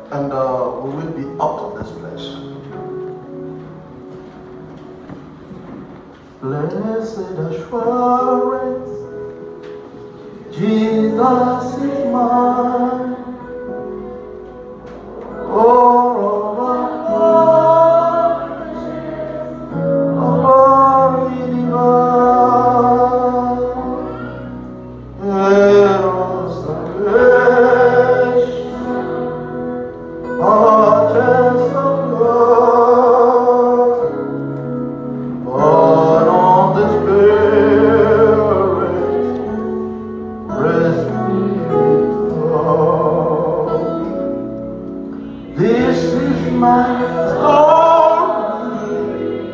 and uh, we will be out of this place. Blessed assurance, Jesus is mine. Oh, oh, Eros salvation, purchase of love, born on the Spirit, rest This is my story.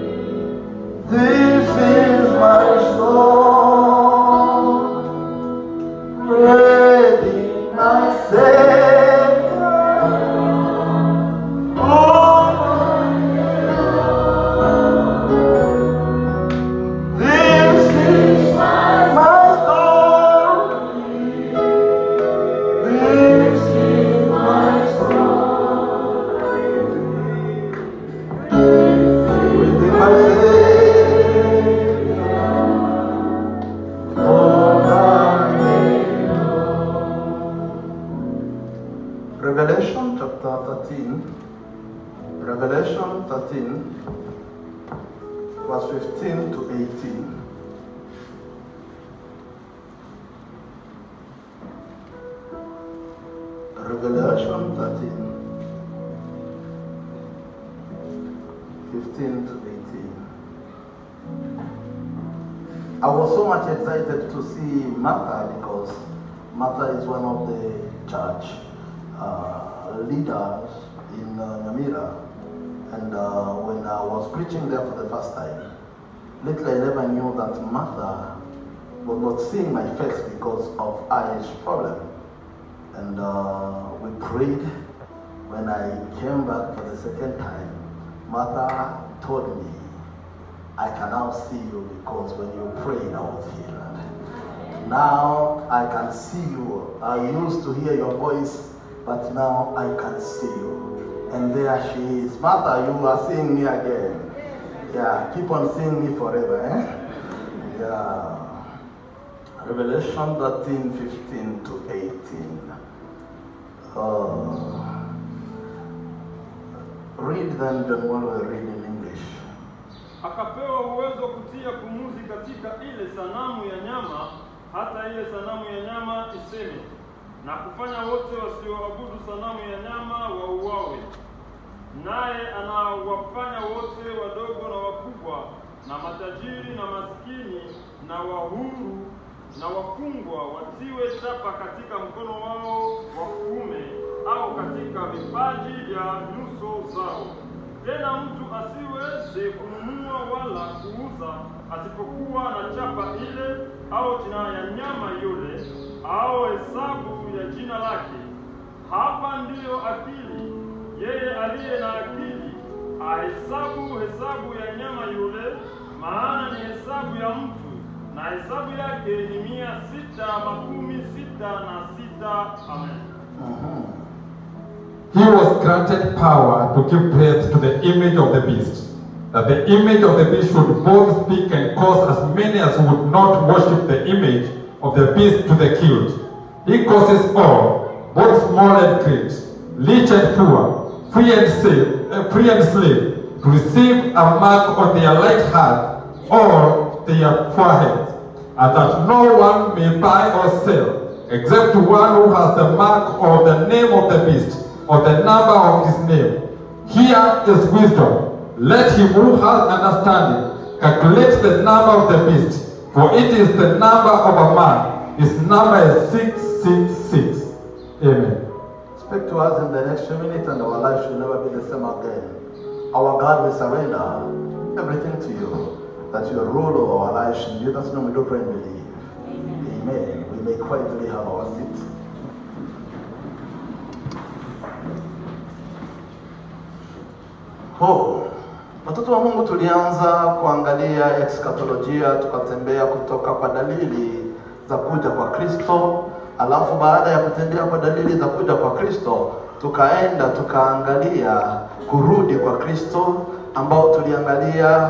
This is my song. Praising my Savior. all my This is my story. This is my story. Praising my Savior. all my Revelation chapter 13, Revelation 13, verse 15 to 18. Revelation 13, 15 to 18. I was so much excited to see Martha because Martha is one of the church uh, leaders in uh, Namira. And uh, when I was preaching there for the first time, little I never knew that Martha was not seeing my face because of eyes problem. And uh, we prayed. When I came back for the second time, Martha told me, I can now see you because when you prayed, I was healed. Now I can see you. I used to hear your voice, but now I can see you. And there she is. Martha, you are seeing me again. Yeah, keep on seeing me forever. Eh? Yeah. Revelation 13, 15 to 18. Uh, read them, then while we read in English. akapewa uwezo wa kutia pumuzi katika ile sanamu ya nyama, hata ile sanamu ya nyama iseme, na kufanya wote wasioabudu sanamu ya nyama wauawe. Naye anawafanya wote wadogo na wakubwa, na matajiri na maskini, na wahuru na wafungwa watiwe chapa katika mkono wao wa kuume au katika vipaji vya nyuso zao. Tena mtu asiweze kununua wala kuuza asipokuwa na chapa ile au jina ya nyama yule au hesabu ya jina lake. Hapa ndiyo akili. Yeye aliye na akili ahesabu hesabu ya nyama yule, maana ni hesabu ya mtu, na hesabu yake ni mia sita makumi sita na sita. Amen. He was granted power to give breath to the image of the beast, that the image of the beast should both speak and cause as many as would not worship the image of the beast to the killed. He causes all, both small and great, rich and poor, free and slave, uh, free and slave, to receive a mark on their right hand or their foreheads, and that no one may buy or sell, except one who has the mark or the name of the beast or the number of his name. Here is wisdom. Let him who has understanding calculate the number of the beast, for it is the number of a man. His number is 666. Amen. Speak to us in the next few minutes, and our life should never be the same again. Our God, we surrender everything to you, that you rule over our lives. In Jesus' name, we do pray and believe. Amen. We may quietly have our seats. Oh, watoto wa Mungu, tulianza kuangalia eschatolojia, tukatembea kutoka kwa dalili za kuja kwa Kristo, alafu baada ya kutembea kwa dalili za kuja kwa Kristo, tukaenda tukaangalia kurudi kwa Kristo ambao tuliangalia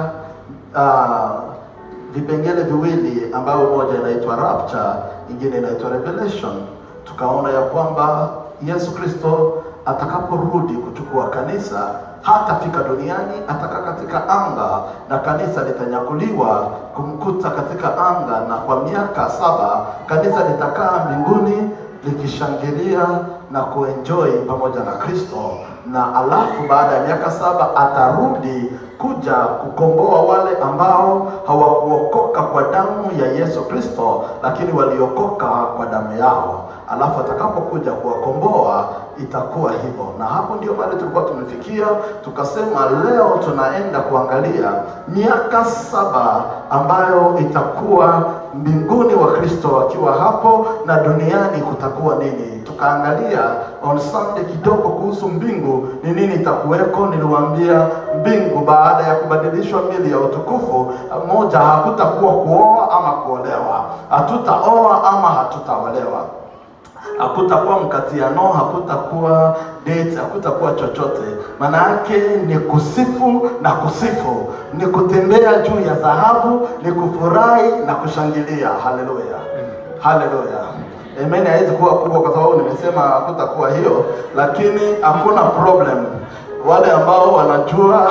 uh, vipengele viwili ambayo moja inaitwa rapture, ingine inaitwa revelation. Tukaona ya kwamba Yesu Kristo atakaporudi kuchukua kanisa hatafika duniani, atakaa katika anga na kanisa litanyakuliwa kumkuta katika anga, na kwa miaka saba kanisa litakaa mbinguni likishangilia na kuenjoy pamoja na Kristo, na alafu baada ya miaka saba atarudi kuja kukomboa wale ambao hawakuokoka kwa damu ya Yesu Kristo, lakini waliokoka kwa damu yao. Alafu atakapokuja kuwakomboa itakuwa hivyo, na hapo ndio pale tulikuwa tumefikia. Tukasema leo tunaenda kuangalia miaka saba ambayo itakuwa mbinguni wa Kristo wakiwa hapo na duniani kutakuwa nini. Tukaangalia on Sunday kidogo kuhusu mbingu ni nini itakuweko. Niliwaambia mbingu baada ya kubadilishwa mili ya utukufu, moja, hakutakuwa kuoa ama kuolewa, hatutaoa ama hatutaolewa hakutakuwa mkatiano, hakutakuwa date, hakutakuwa chochote. Maana yake ni kusifu na kusifu, ni kutembea juu ya dhahabu, ni kufurahi na kushangilia. Haleluya, haleluya. Amen. Haiwezi kuwa kubwa kwa sababu nimesema hakutakuwa hiyo, lakini hakuna problem. Wale ambao wanajua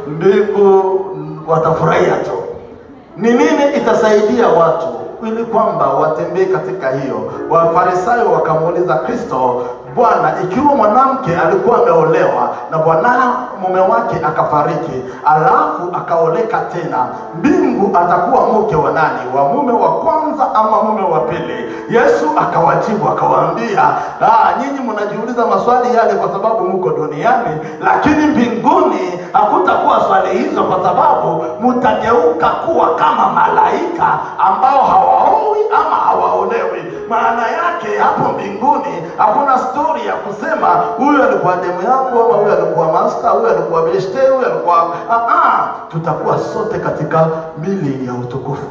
mbingu watafurahia tu. Ni nini itasaidia watu ili kwamba watembee katika hiyo. Wafarisayo wakamuuliza Kristo, Bwana, ikiwa mwanamke alikuwa ameolewa na bwana mume wake akafariki, alafu akaoleka tena, mbingu atakuwa mke wa nani? Wa mume wa kwanza ama mume wa pili? Yesu akawajibu akawaambia, ah, nyinyi mnajiuliza maswali yale kwa sababu mko duniani, lakini mbinguni hakutakuwa swali hizo, kwa sababu mtageuka kuwa kama malaika ambao hawaowi ama hawaolewi. Maana yake hapo mbinguni hakuna stori ya kusema huyu alikuwa demu yangu ama huyu alikuwa master, huyu alikuwa beshte, huyu alikuwa ah, ah. Tutakuwa sote katika mili ya utukufu.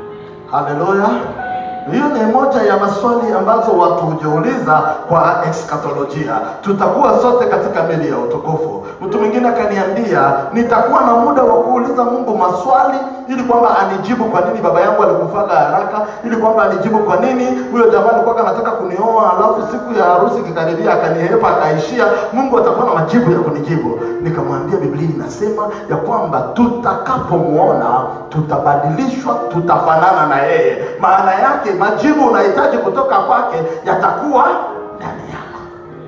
Haleluya! Hiyo ni moja ya maswali ambazo watu hujiuliza kwa eskatolojia. Tutakuwa sote katika mili ya utukufu. Mtu mwingine akaniambia, nitakuwa na muda wa kuuliza Mungu maswali ili kwamba anijibu kwa nini baba yangu alikufaga haraka, ili kwamba anijibu kwa nini huyo jamaa alikuwa anataka kunioa, alafu siku ya harusi kikaribia akanihepa akaishia. Mungu atakuwa na majibu ya kunijibu. Nikamwambia Biblia inasema ya kwamba tutakapomuona tutabadilishwa, tutafanana na yeye. Maana yake majibu unahitaji kutoka kwake yatakuwa ndani yako.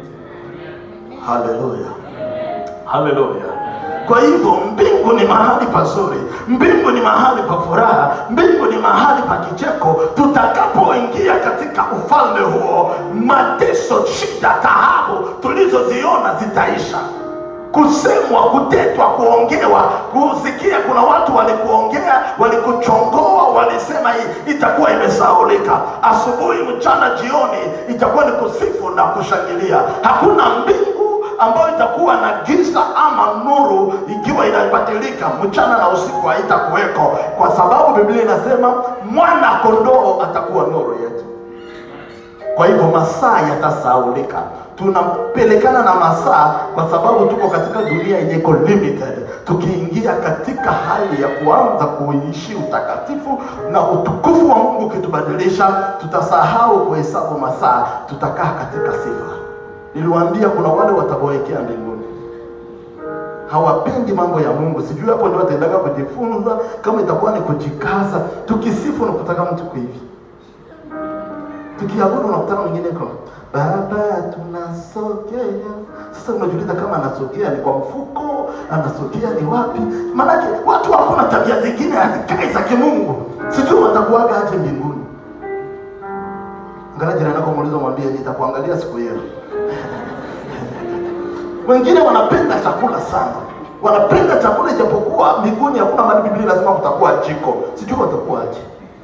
Haleluya, haleluya. Kwa hivyo mbingu ni mahali pazuri, mbingu ni mahali pa furaha, mbingu ni mahali pa kicheko. Tutakapoingia katika ufalme huo, mateso, shida, taabu tulizoziona zitaisha kusemwa, kutetwa, kuongewa, kusikia. Kuna watu walikuongea, walikuchongoa, walisema hii itakuwa imesaulika. Asubuhi, mchana, jioni itakuwa ni kusifu na kushangilia. Hakuna mbingu ambayo itakuwa na giza ama nuru ikiwa inabadilika mchana na usiku haitakuweko, kwa sababu Biblia inasema mwana kondoo atakuwa nuru yetu. Kwa hivyo masaa yatasaulika, tunapelekana na masaa kwa sababu tuko katika dunia yenye iko limited. Tukiingia katika hali ya kuanza kuishi utakatifu na utukufu wa Mungu ukitubadilisha, tutasahau kuhesabu masaa, tutakaa katika sifa. Niliwaambia kuna wale wataboekea mbinguni, hawapendi mambo ya Mungu. Sijui hapo ndio wataendaga kujifunza, kama itakuwa ni kujikaza. Tukisifu na kutaka mtu hivi tukiabudu unakutana mwingine kwa baba tunasogea. Sasa unajiuliza kama anasogea ni kwa mfuko, anasogea ni wapi? Maanake watu wako na tabia zingine hazikai za kimungu, sijui watakuaga aje mbinguni. Angalia jirani yako, muulize, mwambie nitakuangalia siku hiyo. Wengine wanapenda chakula sana, wanapenda chakula ijapokuwa mbinguni hakuna mahali Biblia lazima kutakuwa jiko, sijui watakuwa aje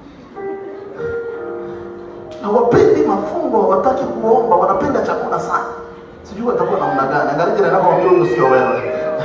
hawapendi mafungo, hawataki kuomba, wanapenda chakula sana. Sijui watakuwa namna gani. Angalia jirani yako, mwambie huyo sio wewe,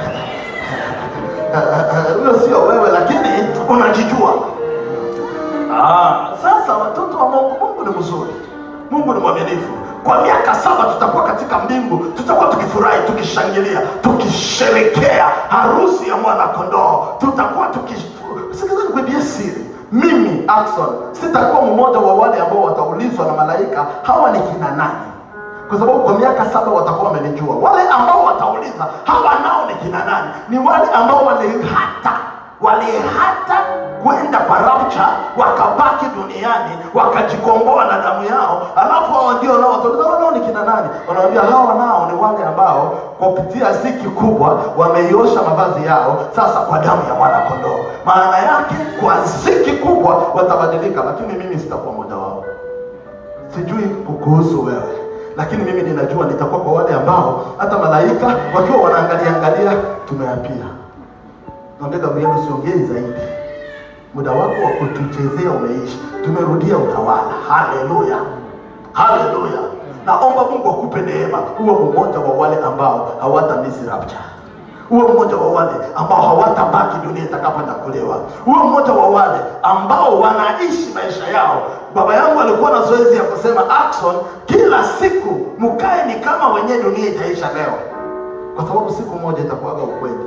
huyo sio wewe, lakini unajijua. Ah, sasa watoto wa Mungu, Mungu ni mzuri, Mungu ni mwaminifu. kwa miaka saba tutakuwa katika mbingu tutakuwa tukifurahi tukishangilia tukisherekea harusi ya mwana kondoo tutakuwa tukisikizani kuibia siri mimi Akson sitakuwa mmoja wa wale ambao wataulizwa na malaika hawa ni kina nani kwa sababu kwa miaka saba watakuwa wamenijua wale ambao watauliza hawa nao ni kina nani ni wale ambao walihata walihata kwenda kwa rapture wakabaki duniani wakajikomboa na damu yao alafu hao ndio nao watauliza hawa nao ni kina nani wanawambia hawa nao ni wale ambao kwa kupitia ziki kubwa wameiosha mavazi yao sasa kwa damu ya mwana kondoo maana yake kwa ziki kubwa watabadilika lakini mimi sitakuwa mmoja wao sijui kukuhusu wewe lakini mimi ninajua nitakuwa kwa wale ambao hata malaika wakiwa wanaangalia angalia tumeapia naambia gabriel usiongei zaidi muda wako wa kutuchezea umeisha tumerudia utawala haleluya haleluya naomba mungu akupe neema huwe mmoja wa wale ambao hawata miss rapture uwe mmoja wa wale ambao hawatabaki dunia itakaponyakuliwa uwe mmoja wa wale ambao wanaishi maisha yao baba yangu alikuwa na zoezi ya kusema Action, kila siku mkae ni kama wenyewe dunia itaisha leo kwa sababu siku moja itakuwaga ukweli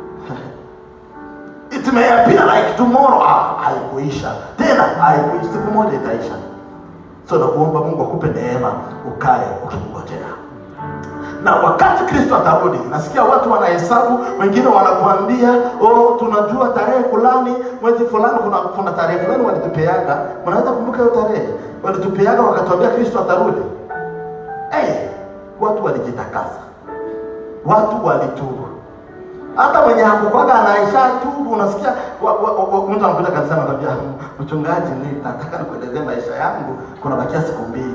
it may appear like tomorrow ah, haikuisha tena haikuisha siku moja itaisha so nakuomba mungu akupe neema ukae ukimngojea na wakati kristo atarudi nasikia watu wanahesabu wengine wanakuambia oh, tunajua tarehe fulani mwezi fulani kuna, kuna tarehe fulani walitupeaga mnaweza kumbuka hiyo tarehe walitupeaga wakatuambia kristo atarudi hey, watu walijitakasa watu walitubu hata mwenye hakukwaga anaisha tubu unasikia wa- wa- wa- mtu anakuja kanisani anakwambia mchungaji ni nataka nikuelezee maisha yangu kuna bakia siku mbili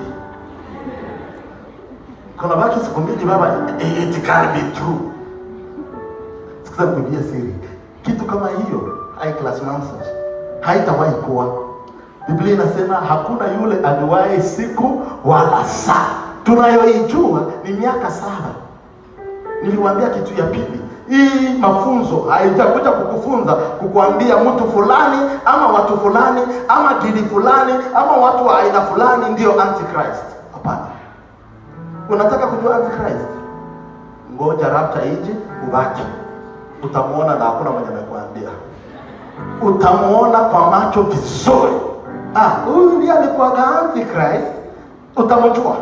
kuna baki siku mbili baba eh, it can be true sikiza nikuambia siri kitu kama hiyo high class nonsense haitawahi kuwa biblia inasema hakuna yule ajuaye siku wala saa tunayoijua ni miaka saba niliwaambia kitu ya pili hii mafunzo haijakuja kukufunza kukuambia mtu fulani ama watu fulani ama dini fulani ama watu wa aina fulani ndio antichrist hapana unataka kujua antichrist ngoja rapta ije ubaki utamuona na hakuna mwenye amekuambia utamuona kwa macho vizuri ah huyu ndiye alikuwaga antichrist utamjua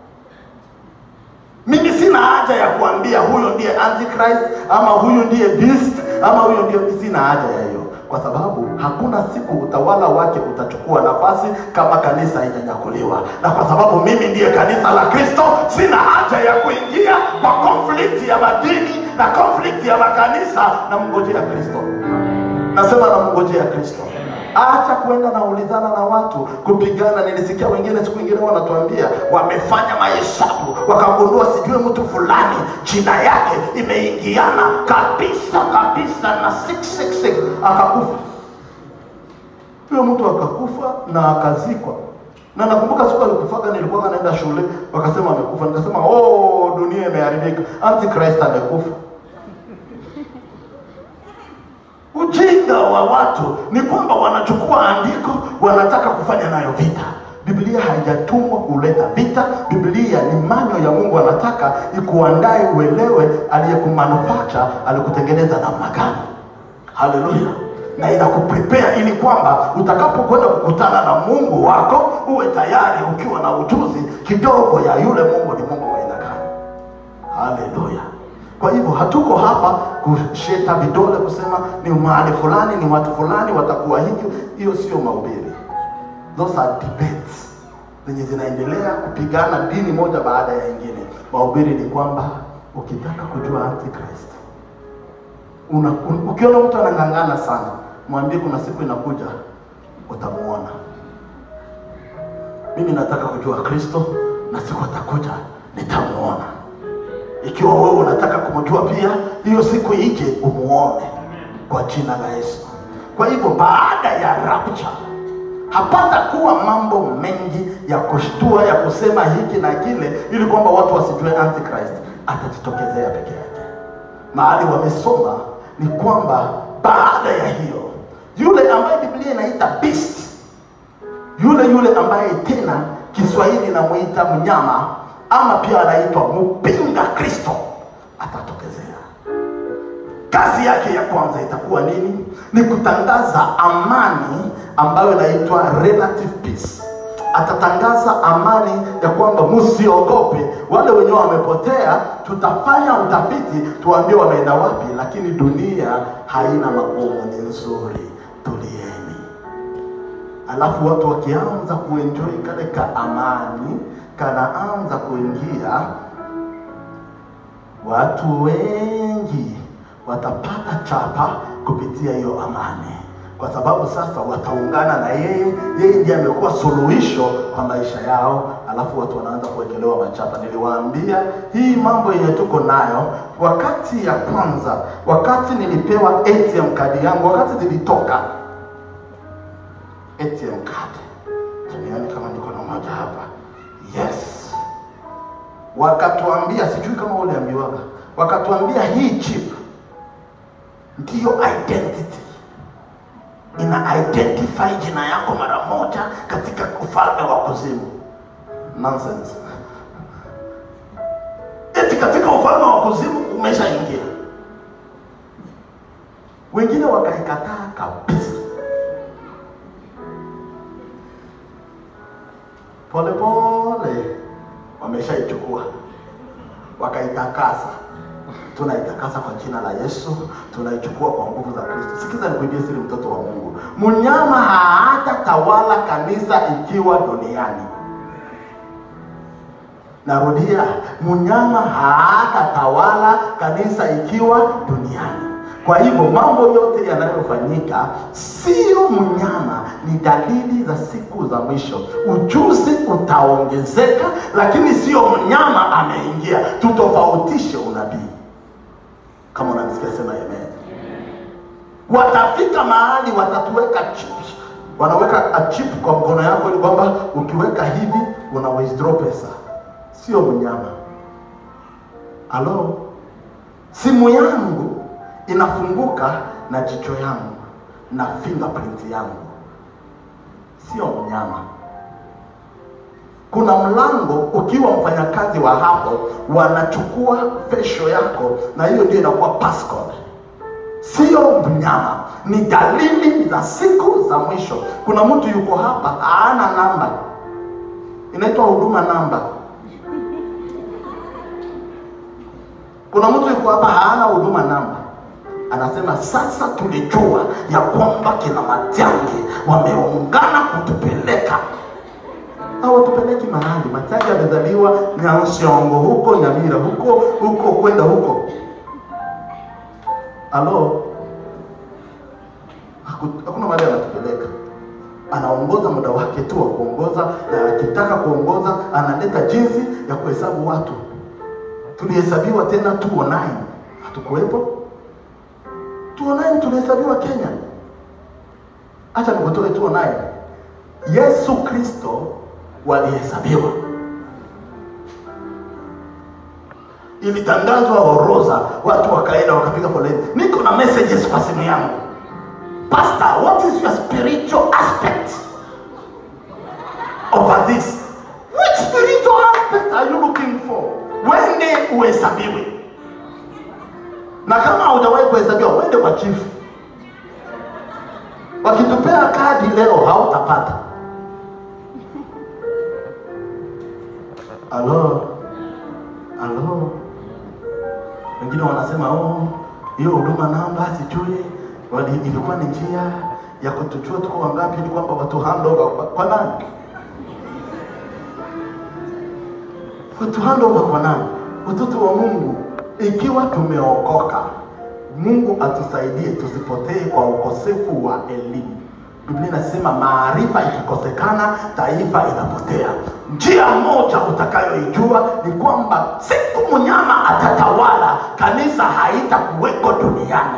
mimi sina haja ya kuambia huyo ndiye antichrist ama huyu ndiye beast ama huyo ndiye sina haja ya hiyo kwa sababu hakuna siku utawala wake utachukua nafasi kama kanisa haijanyakuliwa na kwa sababu mimi ndiye kanisa la kristo sina haja ya kuingia kwa conflict ya madini na conflict ya makanisa na mngojea kristo nasema na mngojea kristo acha kwenda naulizana na watu kupigana nilisikia wengine siku ingine wanatuambia wamefanya mahesabu wakagundua sijui mtu fulani jina yake imeingiana kabisa kabisa na 666 akakufa huyo mtu akakufa na akazikwa na nakumbuka siku alikufaga nilikuwa naenda shule wakasema amekufa nikasema oh dunia imeharibika antichrist amekufa ujinga wa watu ni kwamba wanachukua andiko wanataka kufanya nayo vita biblia haijatumwa kuleta vita biblia ni manyo ya mungu anataka ikuandae uelewe aliyekumanufacture alikutengeneza namna gani haleluya na inakuprepare ili kwamba utakapokwenda kukutana na mungu wako uwe tayari ukiwa na ujuzi kidogo ya yule mungu ni mungu wa aina gani haleluya kwa hivyo hatuko hapa kusheta vidole kusema ni mahali fulani ni watu fulani watakuwa hivyo hiyo sio mahubiri those are debates zenye zinaendelea kupigana dini moja baada ya ingine mahubiri ni kwamba ukitaka kujua antichrist una, un, ukiona mtu anang'ang'ana sana mwambie kuna siku inakuja utamuona mimi nataka kujua kristo na siku atakuja nitamuona ikiwa wewe unataka kumjua pia hiyo siku ije umuone kwa jina la yesu kwa hivyo baada ya rapture hapata kuwa mambo mengi ya kushtua ya kusema hiki na kile ili kwamba watu wasijue antichrist atajitokezea peke yake mahali wamesoma ni kwamba baada ya hiyo yule ambaye biblia inaita beast yule yule ambaye tena kiswahili inamuita mnyama ama pia anaitwa mpinga kristo atatokezea kazi yake ya kwanza itakuwa nini ni kutangaza amani ambayo inaitwa relative peace atatangaza amani ya kwamba msiogope wale wenyewe wamepotea tutafanya utafiti tuambie wameenda wapi lakini dunia haina magumu ni nzuri tulieni alafu watu wakianza kuenjoy kale ka amani kanaanza kuingia watu wengi watapata chapa kupitia hiyo amani kwa sababu sasa wataungana na yeye yeye ndiye amekuwa suluhisho kwa maisha yao alafu watu wanaanza kuwekelewa machapa niliwaambia hii mambo yenye tuko nayo wakati ya kwanza wakati nilipewa atm kadi yangu wakati zilitoka atm card tunione kama niko na moja hapa yes wakatuambia sijui kama uliambiwaga wakatuambia hii chip ndiyo identity ina identify jina yako mara moja katika ufalme wa kuzimu nonsense eti katika ufalme wa kuzimu umeshaingia wengine wakaikataa kabisa polepole wameshaichukua wakaitakasa tunaitakasa kwa jina la yesu tunaichukua kwa nguvu za kristo sikiza nikuibie siri mtoto wa mungu mnyama hatatawala kanisa ikiwa duniani narudia mnyama hatatawala kanisa ikiwa duniani kwa hivyo mambo yote yanayofanyika sio mnyama ni dalili za siku za mwisho ujuzi utaongezeka lakini sio mnyama ameingia tutofautishe unabii kama unanisikia sema amen watafika mahali watatuweka chip wanaweka a chip kwa mkono yako ili kwamba ukiweka hivi una withdraw pesa sio mnyama halo simu yangu inafunguka na jicho yangu na fingerprint yangu sio mnyama kuna mlango ukiwa mfanyakazi wa hapo wanachukua fesho yako na hiyo ndio inakuwa passcode sio mnyama ni dalili za siku za mwisho kuna mtu yuko hapa haana namba inaitwa huduma namba kuna mtu yuko hapa haana huduma namba anasema sasa tulijua ya kwamba kina majangi wameungana kutupeleka hawatupeleki mahali machaji amezaliwa nyanshongo huko nyamira huko huko kwenda huko halo Haku- hakuna mahali anatupeleka anaongoza muda wake tu wa kuongoza na akitaka kuongoza analeta jinsi ya kuhesabu watu tulihesabiwa tena 209 hatukuwepo 209 tulihesabiwa kenya hacha nikutoe 209 yesu kristo walihesabiwa ilitangazwa orodha watu wakaenda wakapiga foleni niko na messages kwa simu yangu pastor what is your spiritual aspect over this which spiritual aspect are you looking for wende uhesabiwe na kama haujawahi kuhesabiwa wende kwa chifu wakitupea kadi leo hautapata alo alo wengine wanasema oh, hiyo huduma namba sijui wali- ilikuwa ni njia ya kutujua tuko wangapi ili kwamba watu handover kwa, kwa nani watu handover kwa nani watoto wa mungu ikiwa tumeokoka mungu atusaidie tusipotee kwa ukosefu wa elimu biblia inasema maarifa ikikosekana taifa inapotea njia moja utakayoijua ni kwamba siku mnyama atatawala kanisa haitakuweko duniani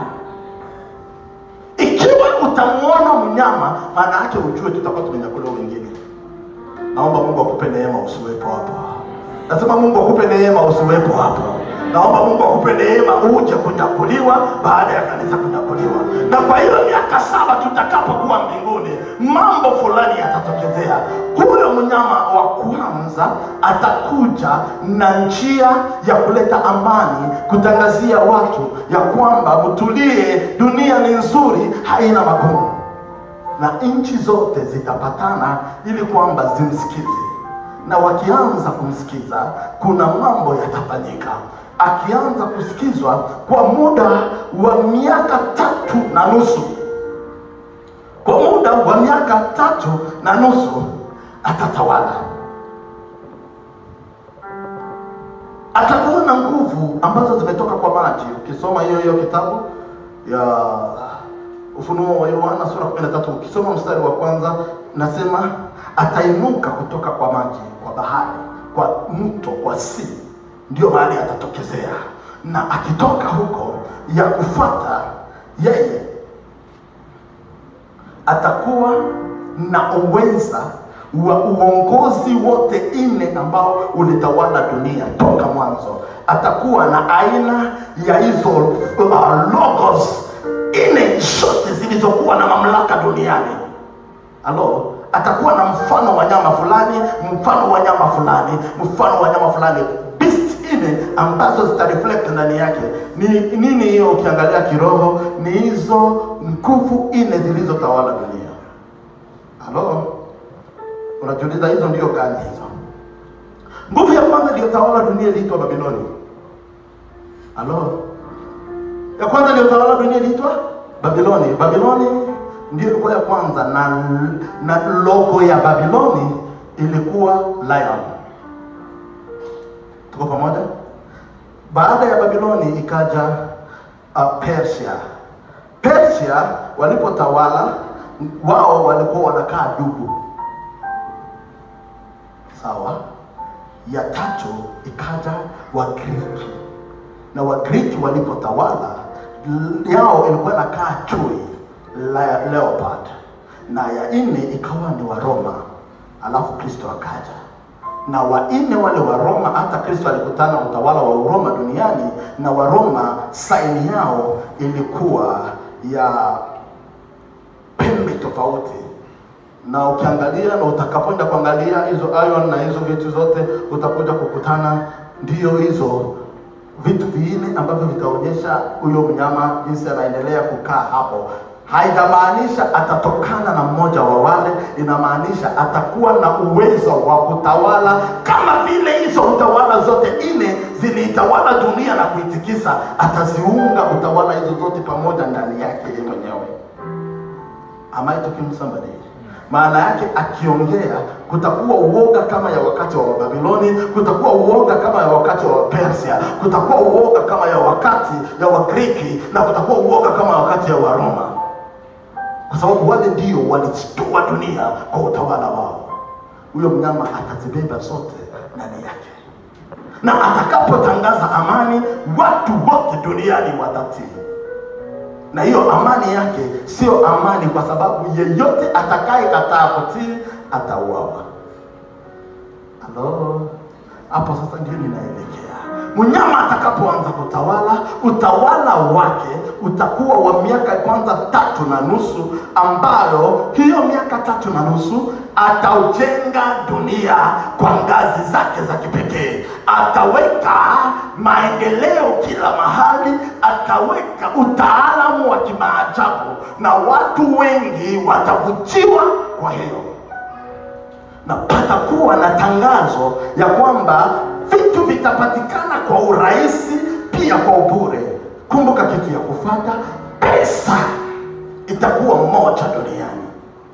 ikiwa utamuona mnyama maana yake ujue tutakuwa tumenyakuliwa wengine naomba mungu akupe neema usiwepo hapo nasema mungu akupe neema usiwepo hapo naomba mungu akupe neema uje kunyakuliwa baada ya kanisa kunyakuliwa na kwa hiyo miaka saba tutakapokuwa mbinguni mambo fulani yatatokezea huyo mnyama wa kwanza atakuja na njia ya kuleta amani kutangazia watu ya kwamba mtulie dunia ni nzuri haina magumu na nchi zote zitapatana ili kwamba zimsikize na wakianza kumsikiza kuna mambo yatafanyika akianza kusikizwa kwa muda wa miaka tatu na nusu kwa muda wa miaka tatu na nusu atatawala atakuwa na nguvu ambazo zimetoka kwa maji ukisoma hiyo hiyo kitabu ya ufunuo wa yohana sura 13 ukisoma mstari wa kwanza nasema atainuka kutoka kwa maji kwa bahari kwa mto kwa si ndio mahali atatokezea na akitoka huko ya kufata yeye atakuwa na uweza wa uongozi wote nne ambao ulitawala dunia toka mwanzo atakuwa na aina ya hizo uh, logos nne zote zilizokuwa na mamlaka duniani halo atakuwa na mfano wa nyama fulani mfano wa nyama fulani mfano wa nyama fulani beast nne ambazo zitareflect ndani yake ni nini hiyo ukiangalia kiroho ni hizo nguvu nne zilizotawala dunia halo unajiuliza hizo ndio gani hizo nguvu ya kwanza iliyotawala dunia iliitwa babiloni halo ya kwanza iliyotawala dunia iliitwa babiloni babiloni ndio ilikuwa ya kwanza na, na logo ya babiloni ilikuwa lion tuko pamoja baada ya babiloni ikaja uh, persia persia walipotawala wao walikuwa wanakaa dugu sawa ya tatu ikaja wagriki na wagriki walipotawala l- yao ilikuwa inakaa chui le- leopard na ya nne ikawa ni waroma alafu kristo akaja na wanne wale wa roma hata kristo alikutana utawala wa uroma duniani na waroma saini yao ilikuwa ya pembe tofauti na ukiangalia na utakapoenda kuangalia hizo iron na hizo vitu zote utakuja kukutana ndio hizo vitu vinne ambavyo vitaonyesha huyo mnyama jinsi anaendelea kukaa hapo haijamaanisha atatokana na mmoja wa wale inamaanisha atakuwa na uwezo wa kutawala kama vile hizo utawala zote nne ziliitawala dunia na kuitikisa ataziunga utawala hizo zote pamoja ndani yake yeye mwenyewe am I talking to somebody maana yake akiongea kutakuwa uoga kama ya wakati wa Babiloni, kutakuwa uoga kama ya wakati wa Persia, kutakuwa uoga kama ya wakati ya Wagriki na kutakuwa uoga kama ya wakati ya Waroma, kwa sababu wale ndio walichukua dunia kwa utawala wao. Huyo mnyama atazibeba zote ndani yake, na atakapotangaza amani, watu wote duniani watatii na hiyo amani yake sio amani kwa sababu yeyote atakayekataa kutii atauawa halo hapo sasa ndio ninaelekea mnyama atakapoanza kutawala utawala wake utakuwa wa miaka kwanza tatu na nusu ambayo hiyo miaka tatu na nusu ataujenga dunia kwa ngazi zake za kipekee ataweka maendeleo kila mahali ataweka utaalamu wa kimaajabu na watu wengi watavutiwa kwa hiyo na patakuwa na tangazo ya kwamba vitu vitapatikana kwa urahisi pia kwa ubure kumbuka kitu ya kufata pesa itakuwa moja duniani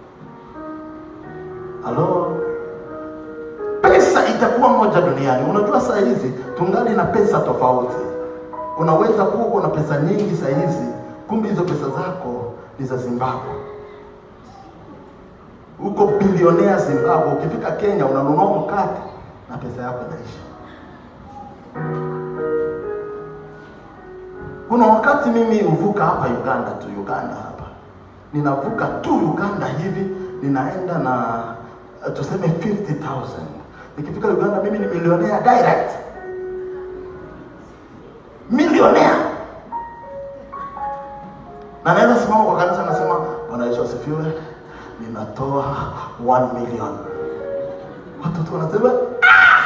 halo pesa itakuwa moja duniani unajua saa hizi tungali na pesa tofauti unaweza kuwa uko na pesa nyingi saa hizi kumbe hizo pesa zako ni za zimbabwe uko bilionea zimbabwe ukifika kenya unanunua mkate na pesa yako inaisha kuna wakati mimi huvuka hapa uganda tu uganda hapa ninavuka tu uganda hivi ninaenda na uh, tuseme 50000 nikifika uganda mimi ni milionea direct na naweza simama kwa kanisa nasema bwana yesu asifiwe ninatoa 1 million watoto wanasema "Ah!"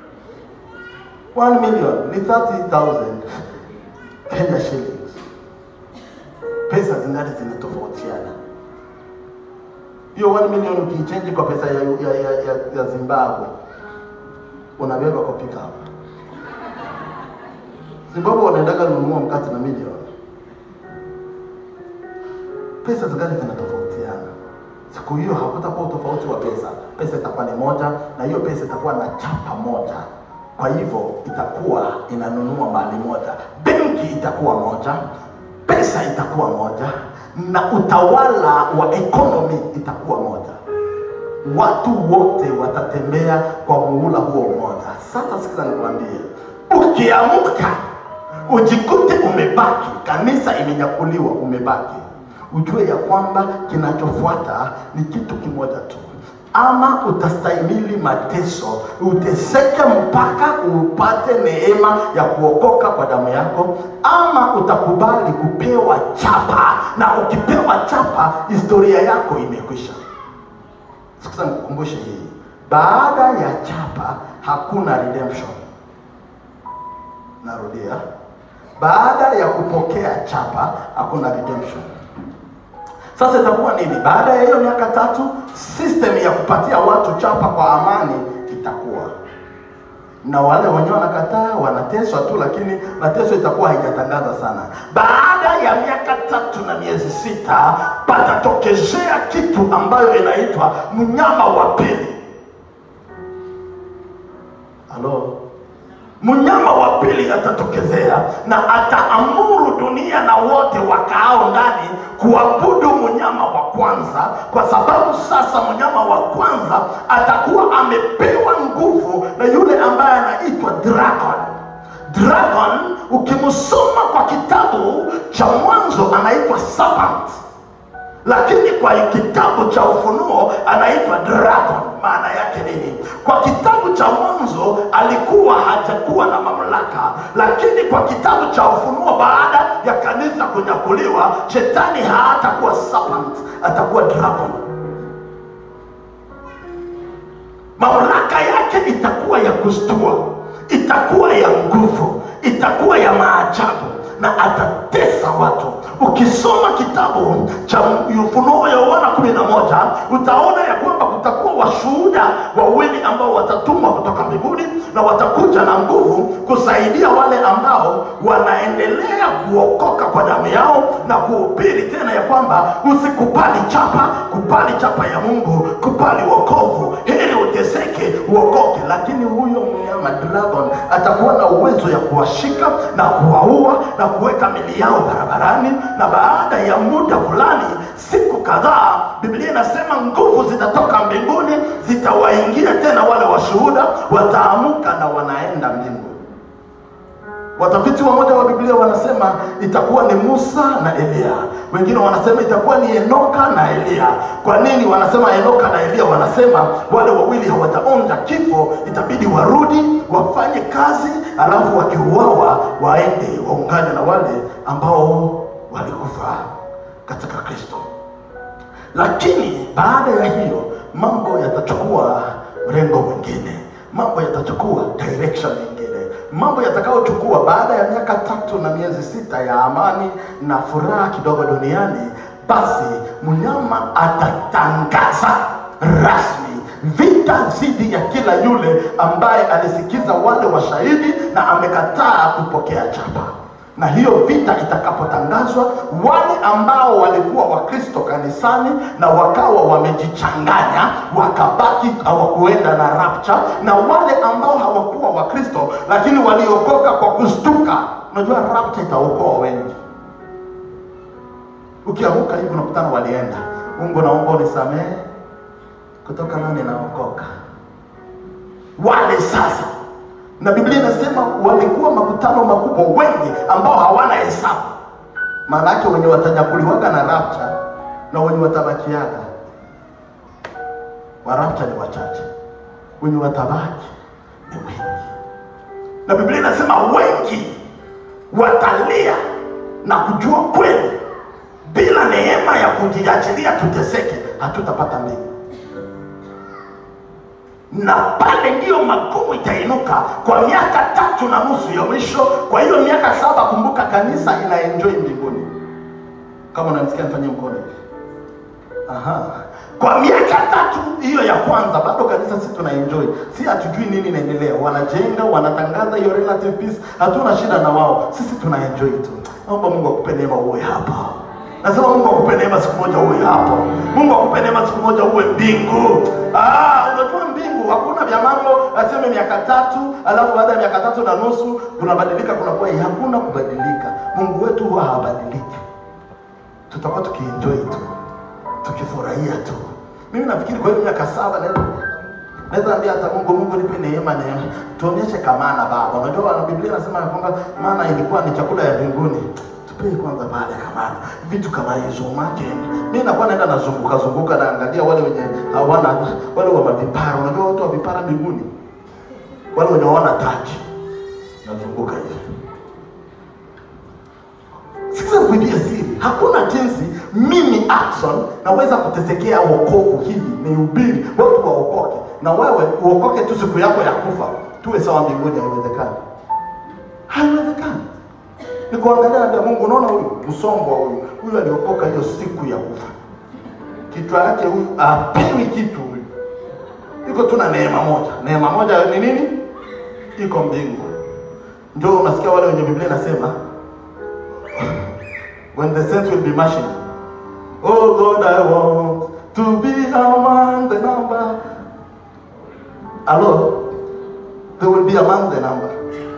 1 million ni 30000 kenya shillings pesa zingali zinatofautiana hiyo 1 million ukiichenji kwa pesa ya, ya, ya, ya, ya zimbabwe unabeba kwa pickup zimbabwe wanaendaga nunua mkate na milioni pesa zingali zinatofautiana siku hiyo hakutakuwa utofauti wa pesa pesa itakuwa ni moja na hiyo pesa itakuwa na chapa moja kwa hivyo itakuwa inanunua mali moja benki itakuwa moja pesa itakuwa moja na utawala wa ekonomi itakuwa moja watu wote watatembea kwa muhula huo mmoja sasa sikiza nikwambie ukiamka ujikute umebaki kanisa imenyakuliwa umebaki ujue ya kwamba kinachofuata ni kitu kimoja tu ama utastahimili mateso uteseke mpaka upate neema ya kuokoka kwa damu yako ama utakubali kupewa chapa na ukipewa chapa historia yako imekwisha sasa nikukumbushe hii baada ya chapa hakuna redemption narudia baada ya kupokea chapa hakuna redemption sasa itakuwa nini baada ya hiyo miaka tatu system ya kupatia watu chapa kwa amani itakuwa na wale wenyewe wanakataa wanateswa tu lakini mateso itakuwa haijatangaza sana baada ya miaka tatu na miezi sita patatokezea kitu ambayo inaitwa mnyama wa pili halo mnyama wa pili atatokezea na ataamuru dunia na wote wakaao ndani kuabudu mnyama wa kwanza kwa sababu sasa mnyama wa kwanza atakuwa amepewa nguvu na yule ambaye anaitwa dragon dragon ukimsoma kwa kitabu cha mwanzo anaitwa serpent lakini kwa kitabu cha ufunuo anaitwa dragon maana yake nini kwa kitabu cha mwanzo alikuwa hajakuwa na mamlaka lakini kwa kitabu cha ufunuo baada ya kanisa kunyakuliwa shetani haatakuwa serpent atakuwa dragon mamlaka yake itakuwa ya kustua itakuwa ya nguvu itakuwa ya maajabu na atatesa watu ukisoma kitabu cha ufunuo ya yohana kumi na moja utaona ya kwamba kutakuwa washuhuda wawili ambao watatumwa kutoka mbinguni na watakuja na nguvu kusaidia wale ambao wanaendelea kuokoka kwa damu yao na kuhubiri tena ya kwamba usikubali chapa kubali chapa ya mungu kubali wokovu heri uteseke uokoke lakini huyo mnyama dragon atakuwa na uwezo ya kuwashika na kuwaua na kuweka mili yao barabarani na baada ya muda fulani siku kadhaa biblia inasema nguvu zitatoka mbinguni zitawaingia tena wale washuhuda wataamuka na wanaenda mbinguni watafiti wamoja wa biblia wanasema itakuwa ni musa na eliya wengine wanasema itakuwa ni enoka na eliya kwa nini wanasema enoka na eliya wanasema wale wawili hawajaonja kifo itabidi warudi wafanye kazi alafu wakiuawa waende waungane na wale ambao walikufa katika kristo lakini baada ya hiyo mambo yatachukua mrengo mwingine mambo yatachukua direction nyingine mambo yatakayochukua baada ya miaka tatu na miezi sita ya amani na furaha kidogo duniani basi mnyama atatangaza rasmi vita dhidi ya kila yule ambaye alisikiza wale washahidi na amekataa kupokea chapa na hiyo vita itakapotangazwa wale ambao walikuwa wakristo kanisani na wakawa wamejichanganya wakabaki hawakuenda na rapture na wale ambao hawakuwa wakristo lakini waliokoka kwa kustuka unajua rapture itaokoa wengi ukiamuka hivi unakutana walienda mungu naomba unisamehe kutoka leo ninaokoka wale sasa na biblia inasema walikuwa makutano makubwa wengi ambao hawana hesabu maana yake wenye watanyakuliwaga na rapture na wenye watabakiaga wa rapture ni wachache wenye watabaki ni wengi na biblia inasema wengi watalia na kujua kweli bila neema ya kujiachilia tuteseke hatutapata mbingu na pale ndiyo magumu itainuka kwa miaka tatu na nusu ya mwisho kwa hiyo miaka saba kumbuka kanisa inaenjoi mbinguni kama unanisikia nifanyie mkono hivi Aha. kwa miaka tatu hiyo ya kwanza bado kanisa si tuna enjoy si hatujui nini inaendelea wanajenga wanatangaza hiyo relative peace hatuna shida na wao sisi tuna enjoy tu naomba mungu akupe neema uwe hapa nasema mungu akupe neema siku moja uwe hapo mungu akupe neema siku moja uwe mbingu ah, unajua mbingu hakuna vya mambo aseme miaka tatu alafu baada ya miaka tatu na nusu kunabadilika kunakuwa hii. hakuna kubadilika mungu wetu huwa habadiliki tutakuwa tukienjoy tu tukifurahia tu mimi nafikiri kwa hiyo miaka saba naweza naweza ambia hata mungu mungu nipe neema neema tuonyeshe kamana baba unajua na biblia inasema ya kwamba maana ilikuwa ni chakula ya mbinguni tupee kwanza baada ya kamana vitu kama hizo imagine mimi nakuwa naenda nazunguka zunguka naangalia wale wenye hawana wale wa mavipara unajua watu wa vipara mbinguni wale wenye hawana taji nazunguka hivi Sikiza kuibia siri, hakuna jinsi mimi Ackson naweza kutesekea wokovu hivi nihubiri watu waokoke, na wewe uokoke tu siku yako ya kufa tuwe sawa mbinguni. Haiwezekani, haiwezekani. Ni kuangalia ndio Mungu. Unaona huyu msongo huyu huyu aliokoka hiyo siku ya kufa, kichwa yake huyu apewi kitu huyu, iko tu na neema moja. Neema moja ni nini? Iko mbingu. Ndio unasikia wale wenye Biblia inasema when the saints will be marching. Oh God, I want to be among the number. Hello? They will be among the number.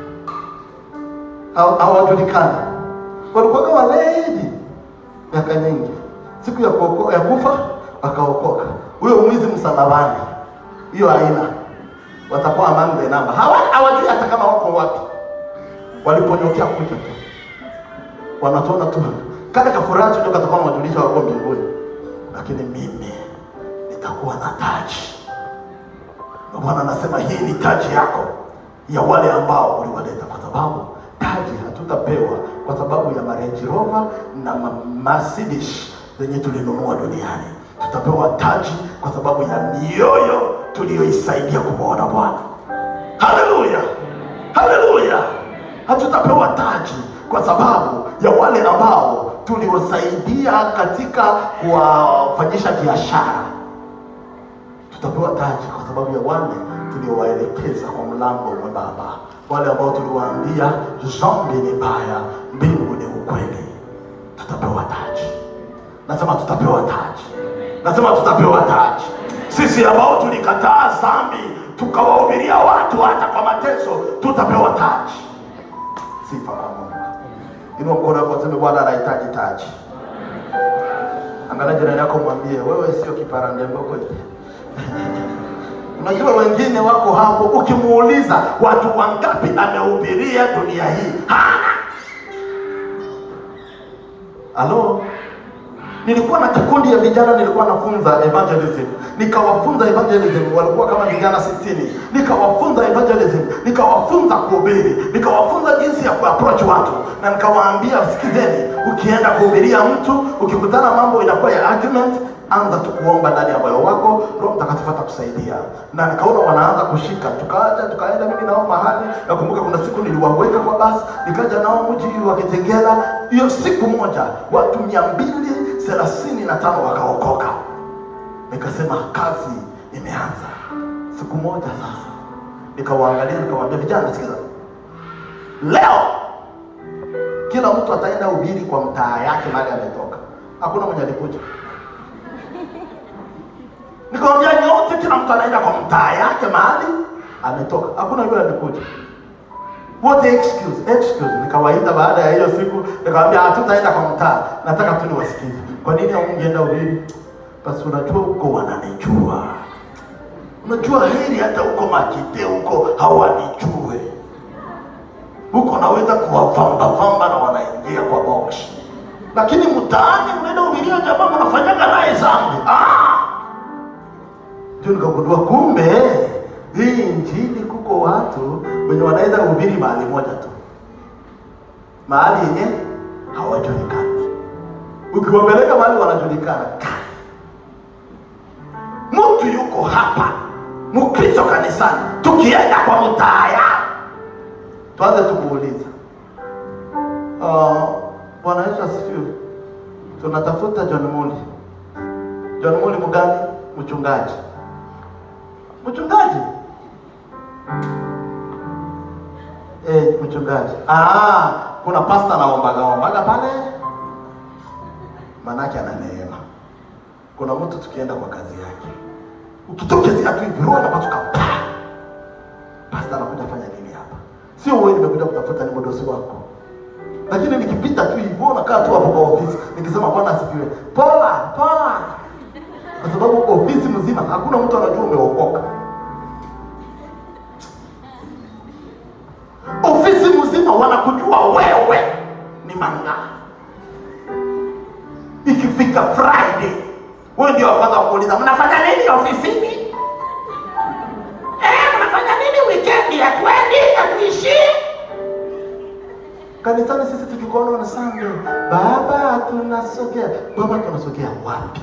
Haw- Hawajulikani, walikuwa walevi miaka nyingi, siku ya, kuoko, ya kufa wakaokoka. Huyo mwizi msalabani, hiyo aina watakuwa among the number. Hawa- Hawajui hata kama wako wapi, waliponyokea kuja tu wanatuona tu kale kafuraha tu ndio katakuwa nawajulisha wako mbinguni, lakini mimi nitakuwa na taji. Ndio Bwana anasema hii ni taji yako ya wale ambao uliwaleta, kwa sababu taji hatutapewa kwa sababu ya Range Rover na ma- Mercedes zenye tulinunua duniani. Tutapewa taji kwa sababu ya mioyo tuliyoisaidia kumwona Bwana. Haleluya, haleluya! Hatutapewa taji kwa sababu ya wale ambao tuliwasaidia katika kuwafanyisha biashara. Tutapewa taji kwa sababu ya wale tuliowaelekeza kwa mlango mwembamba, wale ambao tuliwaambia dhambi ni mbaya, mbingu ni ukweli. Tutapewa taji. Nasema tutapewa taji, nasema tutapewa taji. Sisi ambao tulikataa dhambi tukawahubiria watu hata kwa mateso, tutapewa taji. Sifa kwa Mungu. Inua mkono wako useme Bwana anahitaji taji. Angalia jirani yako mwambie wewe sio kiparandembo kweli. Unajua wengine wako hapo, ukimuuliza watu wangapi amehubiria dunia hii, hana. Halo, nilikuwa na kikundi ya vijana, nilikuwa nafunza evangelism, nikawafunza evangelism, walikuwa kama vijana sitini, nikawafunza evangelism, nikawafunza kuhubiri, nikawafunza jinsi ya kuapproach watu, na nikawaambia sikizeni, ukienda kuhubiria mtu, ukikutana mambo inakuwa ya argument, anza tu kuomba ndani ya moyo wako, Roho Mtakatifu atakusaidia. Na nikaona wanaanza kushika, tukaja tukaenda mimi nao mahali. Nakumbuka kuna siku niliwaweka kwa basi, nikaja nao mji wa Kitengela. Hiyo siku moja watu mia mbili thelathini na tano wakaokoka. Nikasema kazi imeanza. Siku moja sasa, nikawaangalia, nikawaambia vijana, sikiza, leo kila mtu ataenda ubiri kwa mtaa yake mahali ametoka. Hakuna mwenye alikuja nikamwambia nyote, kila mtu anaenda kwa mtaa yake mahali ametoka. Hakuna yule alikuja, wote excuse excuse. Nikawaita baada ya hiyo siku, nikamwambia hatutaenda kwa mtaa, nataka tu niwasikize. Kwa nini hamungeenda ubiri? Basi unajua huko wananijua, unajua heri hata huko Makite huko hawanijue, huko naweza kuwavamba vamba na wanaingia kwa box, lakini mtaani unaenda ubiria jamaa mnafanyaga naye zambi ah! ndio nikagundua kumbe hii injili kuko watu wenye wanaweza kuhubiri mahali moja tu, mahali yenye hawajulikani. ukiwapeleka mahali wanajulikana mtu yuko hapa mkristo kanisani tukienda kwa mtaaya tuanze tumuuliza uh, bwana yesu asifiwe tunatafuta john muli john muli mgani mchungaji mchungaji eh, mchungaji ah, kuna pasta naombaga ombaga pale manake ana neema kuna mtu tukienda kwa kazi yake ukitokezea tu hivi roho inapasuka pa pasta anakuja fanya nini hapa sio wewe nimekuja kutafuta ni mdosi wako lakini nikipita tu hivyo nakaa tu hapo kwa ofisi nikisema bwana asifiwe poa poa kwa sababu ofisi mzima hakuna mtu anajua umeokoka ofisi mzima wanakujua wewe ni manga ikifika friday wewe ndio wa kwanza kuuliza mnafanya nini ofisini eh, mnafanya nini weekend hatuendi hatuishii kanisani sisi tukikuona na Sunday, baba tunasogea. Baba tunasogea wapi?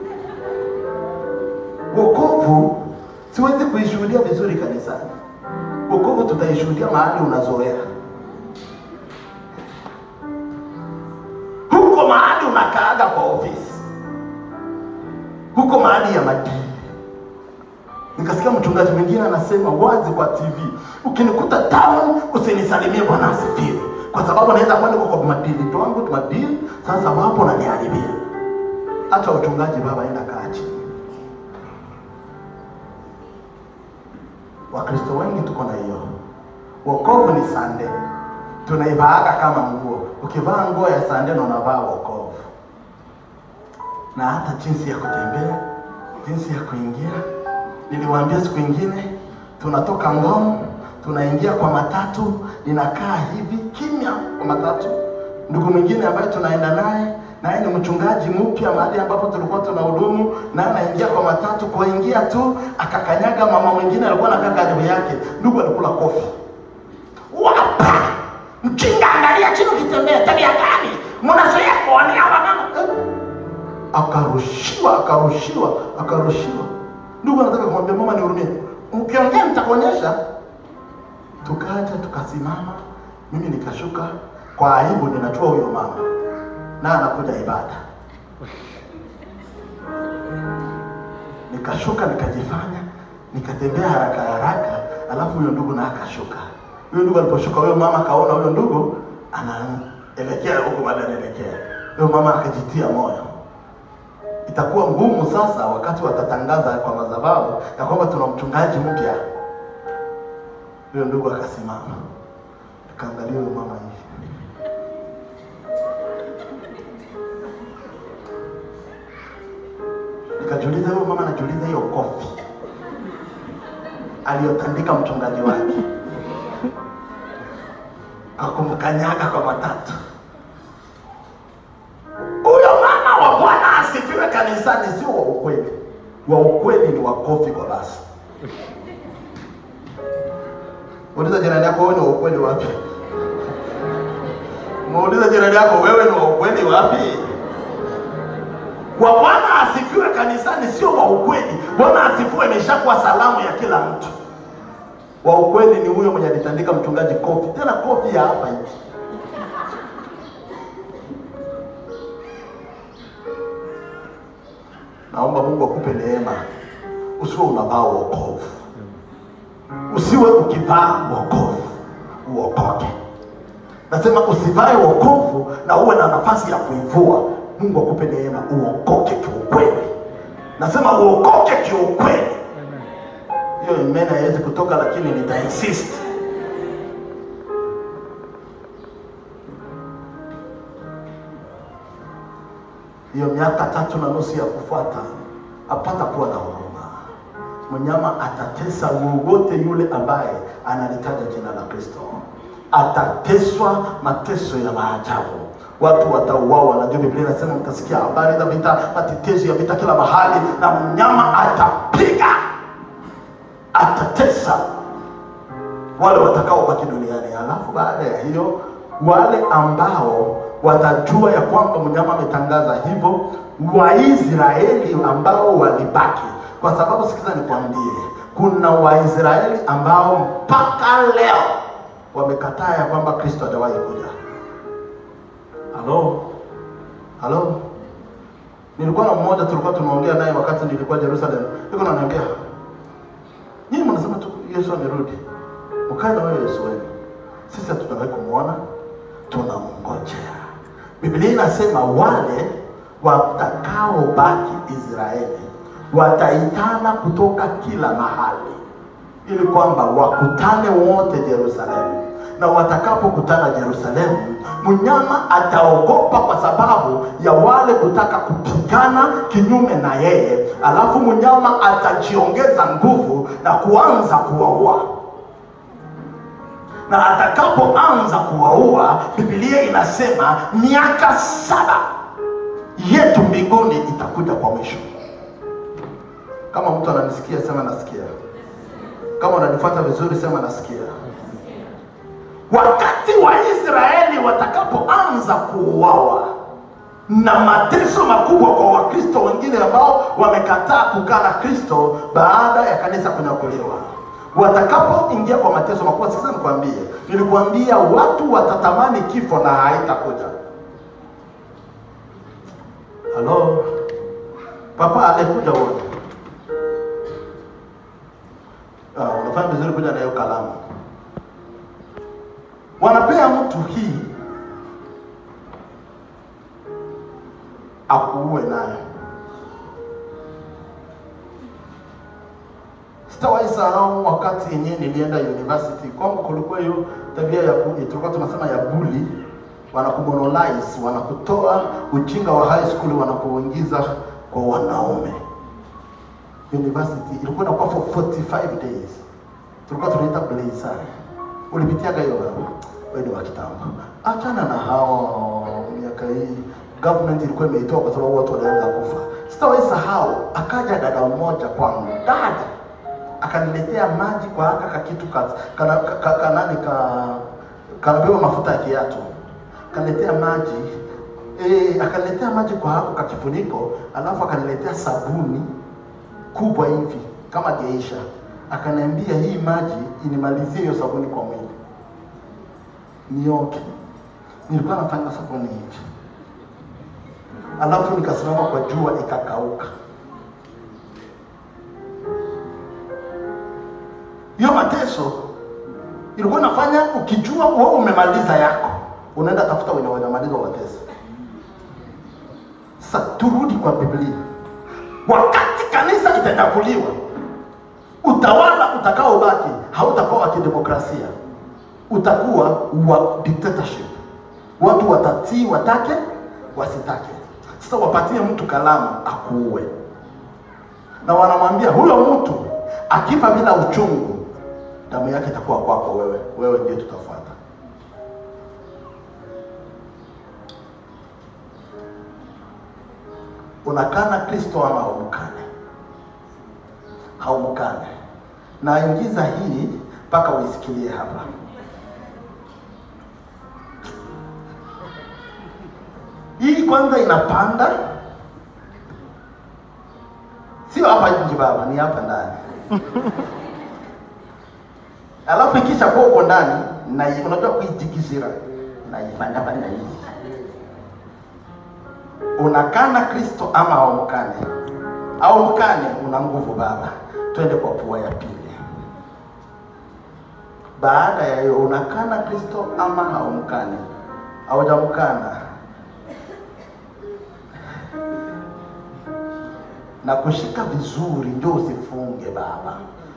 Wokovu siwezi kuishuhudia vizuri kanisani. Wokovu tutaishuhudia mahali unazoea, huko mahali unakaaga kwa ofisi, huko mahali ya madini. Nikasikia mchungaji mwingine anasema wazi kwa TV, ukinikuta town usinisalimie bwana asifiwe, kwa sababu naweza kuwa niko kwa madili twangu madili. Sasa wapo naniharibia. Acha uchungaji baba, enda kaa chini. Wakristo wengi tuko na hiyo. Wokovu ni sande, tunaivaaga kama nguo. Ukivaa nguo ya sande na unavaa wokovu, na hata jinsi ya kutembea, jinsi ya kuingia. Niliwaambia siku ingine, tunatoka Ngong tunaingia kwa matatu, ninakaa hivi kimya kwa matatu. Ndugu mwingine ambaye tunaenda naye naye ni mchungaji mpya mahali ambapo tulikuwa tunahudumu, na anaingia kwa matatu. Kuingia tu akakanyaga mama mwingine alikuwa anakaa karibu yake, ndugu alikula kofi wapa mchinga, angalia chini ukitembea, tabia gani mnazoea kuonea hawa mama eh? Akarushiwa, akarushiwa, akarushiwa. Ndugu anataka kumwambia mama, nihurumie, ukiongea nitakuonyesha. Tukaja tukasimama, mimi nikashuka kwa aibu, ninajua huyo mama na anakuja ibada. Nikashuka nikajifanya, nikatembea haraka haraka, alafu huyo ndugu na akashuka. Huyo ndugu aliposhuka, huyo mama akaona huyo ndugu anaelekea huko, baada anaelekea huyo mama akajitia moyo. Itakuwa ngumu sasa wakati watatangaza kwa madhabahu ya kwamba tuna mchungaji mpya. Huyo ndugu akasimama, akaangalia huyo mama hivi Nikajiuliza, huyo mama anajiuliza hiyo kofi aliyotandika mchungaji wake akumkanyaga kwa matatu. Huyo mama wa Bwana asifiwe kanisani sio wa ukweli. Wa ukweli ni wakofi kwa basi. Uliza jirani yako, wewe ni wa ukweli wapi? Muulize jirani yako, wewe ni wa ukweli wapi? wa Bwana asifiwe kanisani sio wa ukweli. Bwana asifiwe imeshakuwa salamu ya kila mtu. Wa ukweli ni huyo mwenye alitandika mchungaji kofi, tena kofi ya hapa hivi. Naomba Mungu akupe neema, usiwe unavaa wokovu, usiwe ukivaa wokovu uokoke. Nasema usivae wokovu na uwe na nafasi ya kuivua. Mungu akupe neema uokoke kiukweli. Nasema uokoke kiukweli. Hiyo imeni haiwezi kutoka, lakini nita insist. Hiyo miaka tatu na nusu ya kufuata apata kuwa na huruma. Mnyama atatesa wowote yule ambaye analitaja jina la Kristo, atateswa mateso ya maajabu watu watauawa. Najua Biblia inasema mtasikia habari za vita, matetezi ya vita kila mahali, na mnyama atapiga, atatesa wale watakaobaki duniani. Alafu baada ya hiyo, wale ambao watajua ya kwamba mnyama ametangaza hivyo waisraeli ambao walibaki kwa sababu sikiza nikwambie kuna waisraeli ambao mpaka leo wamekataa ya kwamba kristo hajawahi kuja halo halo nilikuwa na mmoja tulikuwa tunaongea naye wakati nilikuwa jerusalem yuko naniambia nyinyi mnasema tu yesu amerudi mkae na wewe yesu wenu sisi hatujawahi kumwona tunamngojea biblia inasema wale watakaobaki israeli wataitana kutoka kila mahali ili kwamba wakutane wote Yerusalemu, na watakapokutana Yerusalemu, mnyama ataogopa kwa sababu ya wale kutaka kupigana kinyume na yeye, alafu mnyama atajiongeza nguvu na kuanza kuwaua na atakapoanza kuwaua, Biblia inasema miaka saba yetu mbinguni itakuja kwa mwisho. Kama mtu ananisikia, sema nasikia. Kama unanifuata vizuri, sema nasikia. Wakati Waisraeli watakapoanza kuuawa na mateso makubwa kwa Wakristo wengine ambao wamekataa kukaa na Kristo baada ya kanisa kunyakuliwa, watakapoingia kwa mateso makubwa, sasa nikwambie, nilikuambia watu watatamani kifo na haitakuja. Halo, papa alikuja wote. Ah, unafanya vizuri kuja na hiyo kalamu. Wanapea mtu hii akuue nayo. Sitawahi sahau wakati yenyewe nilienda university, kwangu kulikuwa hiyo tabia ya ku- tulikuwa tunasema ya bully, wanakumonolize, wanakutoa ujinga wa high school, wanakuingiza kwa wanaume university ilikuwa inakuwa for 45 days tulikuwa tunaita blazer ulipitiaga hiyo wewe wewe ni wa kitambo achana na hao miaka hii government ilikuwa imeitoa kwa sababu watu walianza kufa sitawahi sahau akaja dada mmoja kwangu dada akaniletea maji kwa haka kakitu ka, kana, ka, ka, kanani ka kanabeba mafuta ya kiatu akaniletea maji eh, akaniletea maji kwa hako kakifuniko alafu akaniletea sabuni kubwa hivi kama geisha, akaniambia hii maji inimalizie hiyo sabuni kwa mwili nioke. Nilikuwa nafanya sabuni hivi, alafu nikasimama kwa jua ikakauka. Hiyo mateso ilikuwa nafanya, ukijua wewe umemaliza yako, unaenda tafuta wenye wanamaliza mateso. Sasa turudi kwa Biblia wakati kanisa itanyakuliwa, utawala utakaobaki hautakuwa wa kidemokrasia, utakuwa wa dictatorship. Watu watatii, watake wasitake. Sasa wapatie mtu kalamu akuue, na wanamwambia huyo mtu akifa bila uchungu, damu yake itakuwa kwako wewe, wewe ndiye tutafuata. unakana Kristo ama haumkane? Haumkane. Na ingiza hii mpaka uisikilie hapa. Hii kwanza inapanda, sio hapa nje baba, ni hapa ndani. Alafu ikisha kuwa uko ndani, na unajua kuitikisira, naifanya fanya hivi unakana Kristo ama haumkane? Haumkane, una nguvu baba. Twende kwa pua ya pili. Baada ya hiyo, unakana Kristo ama haumkane? Haujamkana na kushika vizuri, ndio usifunge baba.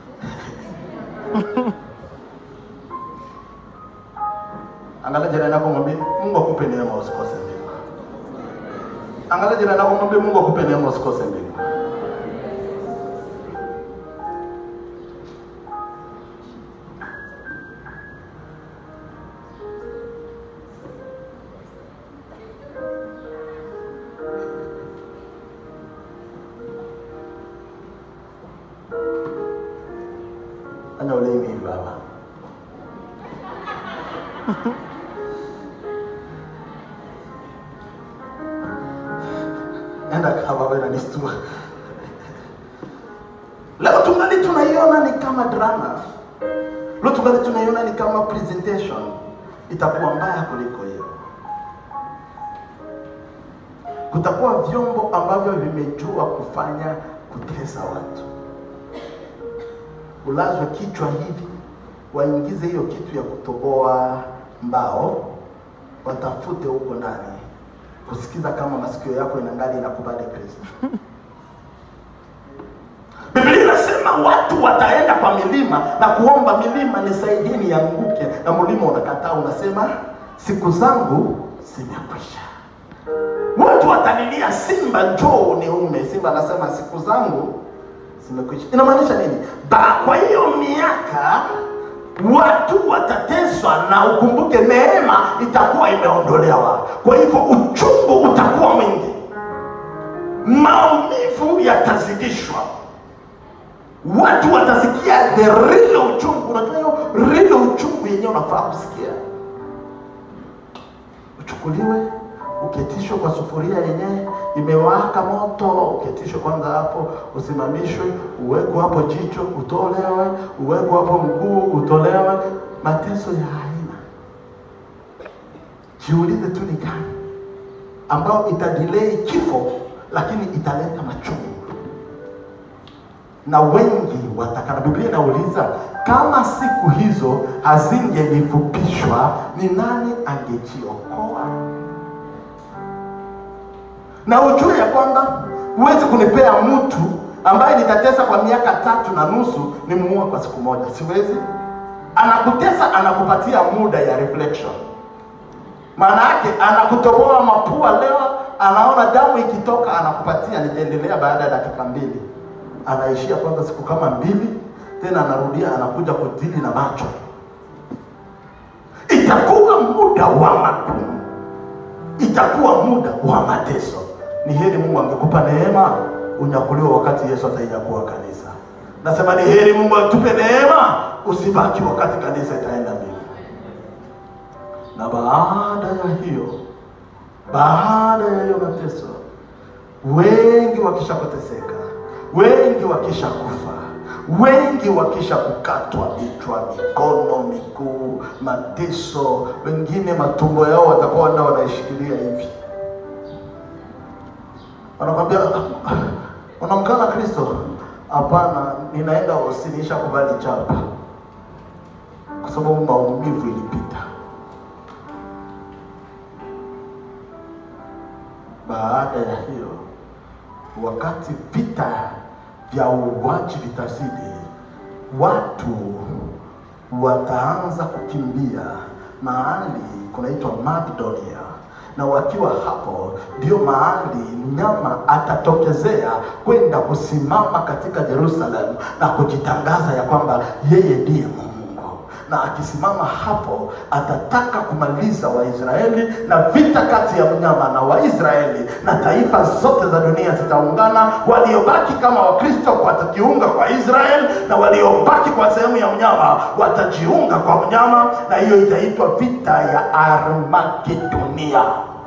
Angalia jirani yako, mwambie Mungu akupe neema usikose mbingu. Angalia jirani yako mwambie Mungu akupe neema usikose mbingu. Fanya ulimi hivi baba. enda kababa inanistua leo tungali tunaiona ni kama drama leo tungali tunaiona ni kama presentation itakuwa mbaya kuliko hiyo kutakuwa vyombo ambavyo vimejua kufanya kutesa watu ulazwe kichwa hivi waingize hiyo kitu ya kutoboa mbao watafute huko ndani kusikiza kama masikio yako inangali inakubali kristo biblia inasema watu wataenda kwa milima na kuomba milima nisaidie nianguke na mlima unakataa unasema siku zangu zimekwisha watu watalilia simba njoo niume simba anasema siku zangu zimekwisha inamaanisha nini ba kwa hiyo miaka watu watateswa na ukumbuke neema itakuwa imeondolewa kwa hivyo uchungu utakuwa mwingi maumivu yatazidishwa watu watasikia the real uchungu unajua hiyo real uchungu yenyewe unafaa kusikia uchukuliwe uketishwe kwa sufuria yenyewe imewaka moto uketishwe kwanza hapo usimamishwe uwekwe hapo jicho utolewe uwekwe hapo mguu utolewe mateso ya aina jiulize tu ni gani ambayo itadilei kifo lakini italeta machungu na wengi watakana biblia inauliza kama siku hizo hazingelifupishwa ni nani angejiokoa na ujue ya kwamba huwezi kunipea mtu ambaye nitatesa kwa miaka tatu na nusu nimuue kwa siku moja siwezi anakutesa anakupatia muda ya reflection maana yake anakutoboa mapua leo anaona damu ikitoka anakupatia nitaendelea baada ya dakika mbili anaishia kwanza siku kama mbili tena anarudia anakuja kudili na macho itakuwa muda wa magumu itakuwa muda wa mateso ni heri mungu angekupa neema unyakuliwa wakati yesu atainyakua kanisa nasema ni heri mungu atupe neema usibaki wakati kanisa itaenda mbili na baada ya hiyo baada ya hiyo mateso wengi wakisha kuteseka wengi wakisha kufa wengi wakisha kukatwa vichwa mikono miguu mateso wengine matumbo yao watakuwa nda wanaishikilia hivi wanakwambia unamkana kristo hapana ninaenda usiniisha kubali chapa kwa sababu maumivu ilipita baada ya hiyo wakati vita vya uuaji vitazidi watu wataanza kukimbia mahali kunaitwa Macedonia na wakiwa hapo ndio mahali mnyama atatokezea kwenda kusimama katika Jerusalem na kujitangaza ya kwamba yeye ndiye Mungu na akisimama hapo atataka kumaliza Waisraeli na vita kati ya mnyama na Waisraeli na taifa zote za dunia zitaungana. Waliobaki kama Wakristo watajiunga kwa Israeli na waliobaki kwa sehemu ya mnyama watajiunga kwa mnyama, na hiyo itaitwa vita ya Armagedonia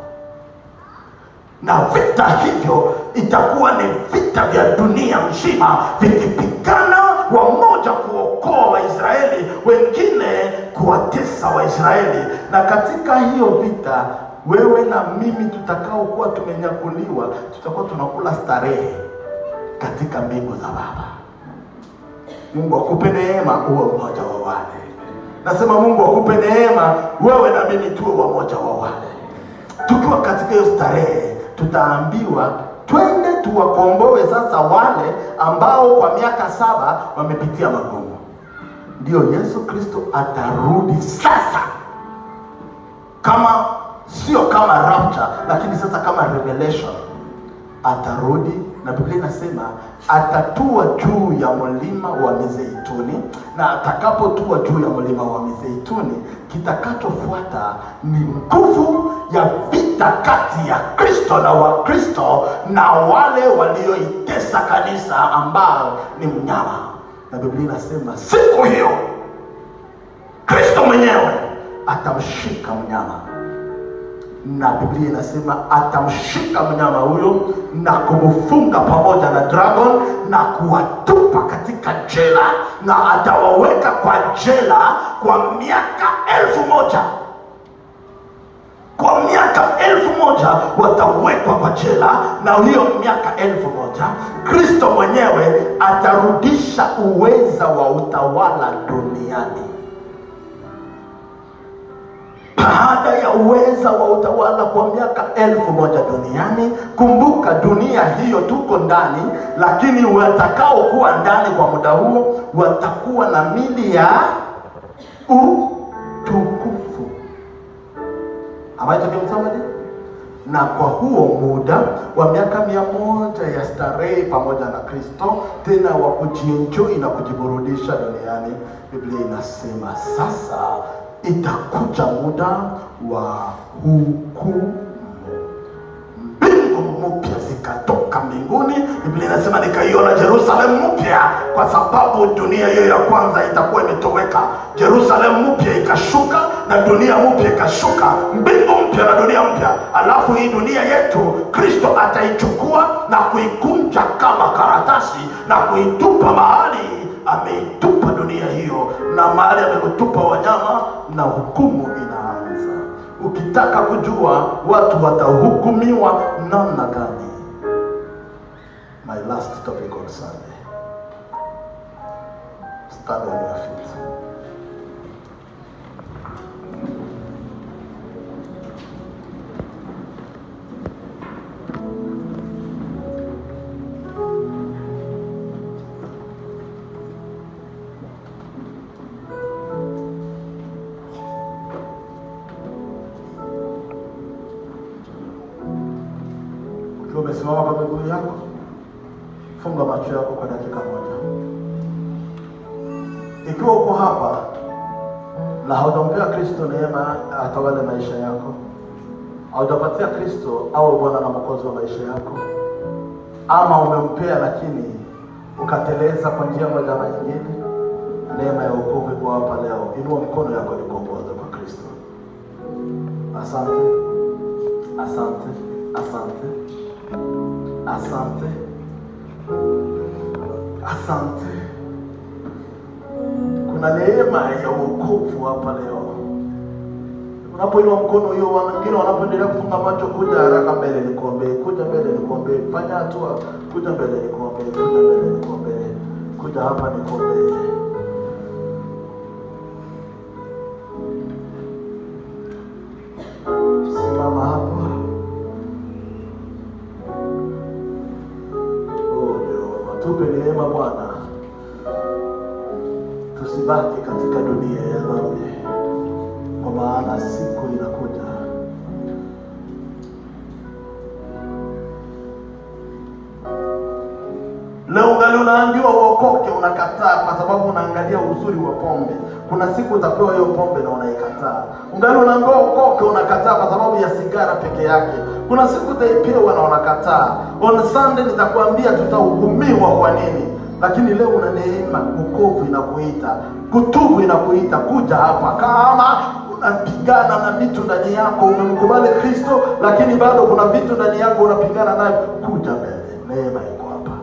na vita hivyo itakuwa ni vita vya dunia nzima vikipigana wamoja kuokoa waisraeli wengine kuwatesa waisraeli na katika hiyo vita wewe na mimi tutakaokuwa tumenyakuliwa tutakuwa tunakula starehe katika mbingu za baba mungu akupe neema uwe mmoja wa wale nasema mungu akupe neema wewe na mimi tuwe wamoja wa wale tukiwa katika hiyo starehe tutaambiwa twende tuwakomboe sasa wale ambao kwa miaka saba wamepitia magumu ndio yesu kristo atarudi sasa kama sio kama rapture lakini sasa kama revelation atarudi na biblia inasema atatua juu ya mlima wa mizeituni na atakapotua juu ya mlima wa mizeituni kitakachofuata ni nguvu ya vita kati ya kristo na wakristo na wale walioitesa kanisa ambao ni mnyama na biblia inasema siku hiyo kristo mwenyewe atamshika mnyama na Biblia inasema atamshika mnyama huyo na kumfunga pamoja na dragon na kuwatupa katika jela, na atawaweka kwa jela kwa miaka elfu moja kwa miaka elfu moja watawekwa kwa jela, na hiyo miaka elfu moja Kristo mwenyewe atarudisha uweza wa utawala duniani. Baada ya uweza wa utawala kwa miaka elfu moja duniani, kumbuka dunia hiyo tuko ndani, lakini watakaokuwa ndani kwa muda huo watakuwa na mili ya utukufu. Am I talking to somebody? Na kwa huo muda wa miaka mia moja ya starehe pamoja na Kristo, tena wa kujienjoy na kujiburudisha duniani, Biblia inasema sasa itakuja muda wa hukumu mbingu mpya zikatoka mbinguni. Biblia inasema nikaiona Yerusalemu mpya, kwa sababu dunia hiyo ya kwanza itakuwa imetoweka. Yerusalemu mpya ikashuka na dunia mpya ikashuka, mbingu mpya na dunia mpya. Alafu hii dunia yetu Kristo ataichukua na kuikunja kama karatasi na kuitupa mahali ameitupa dunia hiyo, na mahali amekutupa wanyama, na hukumu inaanza. Ukitaka kujua watu watahukumiwa namna gani, my last topic on Sunday, stand on your feet. Ukiwa umesimama kwa miguu yako, funga macho yako kwa dakika moja. Ikiwa uko hapa na haujampea Kristo neema atawale maisha yako, haujapatia Kristo awe Bwana na Mwokozi wa maisha yako, ama umempea lakini ukateleza kwa njia moja ama nyingine, neema ya wokovu iko hapa leo. Inua mkono yako nikuongoze kwa Kristo. Asante, asante, asante, asante, asante. Kuna neema ya wokovu hapa leo. Unapoinua mkono hiyo, wengine wanapoendelea kufunga macho, kuja haraka mbele nikuombee, kuja mbele nikuombee, fanya hatua, kuja mbele nikuombee, kuja mbele nikuombee, kuja hapa nikuombee. Simama hapa. Oh, Jehova, tupe neema Bwana, tusibaki katika dunia ya dhambi, kwa maana siku inakuja. Leo ungali unaambiwa uokoke, unakataa kwa sababu unaangalia uzuri wa pombe. Kuna siku utapewa hiyo pombe na unaikataa. Ungali unaambiwa uokoke, unakataa kwa sababu ya sigara peke yake. Kuna siku utaipewa na unakataa. On Sunday nitakwambia tutahukumiwa kwa nini, lakini leo una neema, wokovu inakuita, kutubu inakuita, kuja hapa kama unapigana na vitu ndani yako, umemkubali Kristo, lakini bado kuna vitu ndani yako unapigana navyo, kuja mbele, neema iko hapa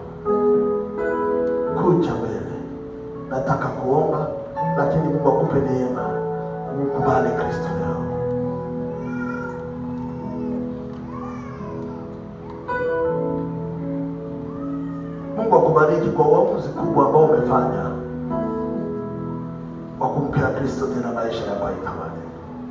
kuja mbele. Nataka kuomba, lakini Mungu akupe neema umkubali Kristo leo. Mungu akubariki kwa uamuzi kubwa ambao umefanya wa kumpea Kristo tena maisha ya maitawali.